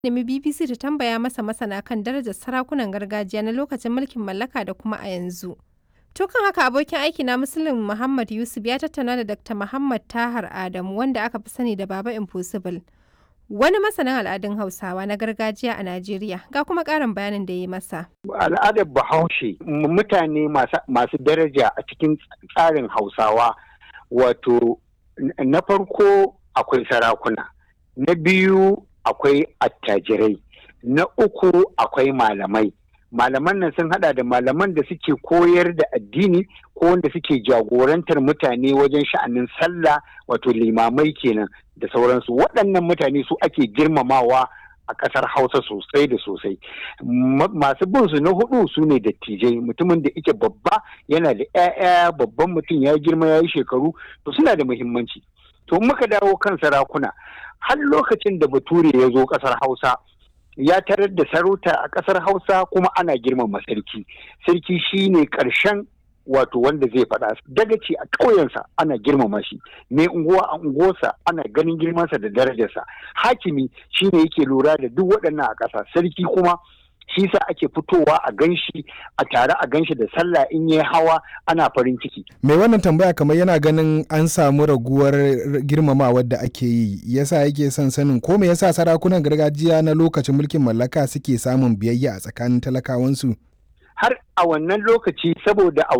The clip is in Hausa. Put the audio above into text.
nemi BBC ta tambaya masa masana kan darajar sarakunan gargajiya na lokacin mulkin mallaka da kuma a yanzu. To kan haka abokin aiki na Muslim Muhammad Yusuf ya tattauna da Dr. Muhammad Tahar Adamu wanda aka fi sani da Baba Impossible. Wani masanin al'adun Hausawa na gargajiya a Najeriya ga kuma ƙarin bayanin da ya yi masa. Al'adar Bahaushe mutane masu daraja a cikin tsarin Hausawa wato na farko akwai sarakuna, na biyu akwai attajirai, na uku akwai malamai. Malaman nan sun hada da malaman da suke koyar da addini ko wanda suke jagorantar mutane wajen sha'anin sallah wato limamai kenan da sauransu waɗannan mutane su ake girmamawa a ƙasar hausa sosai da sosai masu bin su na hudu su ne dattijai mutumin da ike babba yana da 'ya'ya babban mutum ya girma ya yi shekaru to suna da muhimmanci to muka dawo kan sarakuna har lokacin da bature ya zo ƙasar hausa ya tarar da sarauta a ƙasar hausa kuma ana girmama sarki sarki shine ƙarshen wato wanda zai faɗa dagaci a ƙauyensa ana girmama shi mai unguwa a unguwarsa ana ganin girmansa da darajarsa hakimi shine yake lura da duk waɗannan a ƙasa sarki kuma shi sa ake fitowa a ganshi a tare a ganshi da sallah in yi hawa ana farin ciki. Mai wannan tambaya kamar yana ganin an samu raguwar girmamawar da ake yi yasa yake son sanin ko me yasa sarakunan gargajiya na lokacin mulkin mallaka suke samun biyayya a tsakanin talakawansu. Har a wannan lokaci saboda a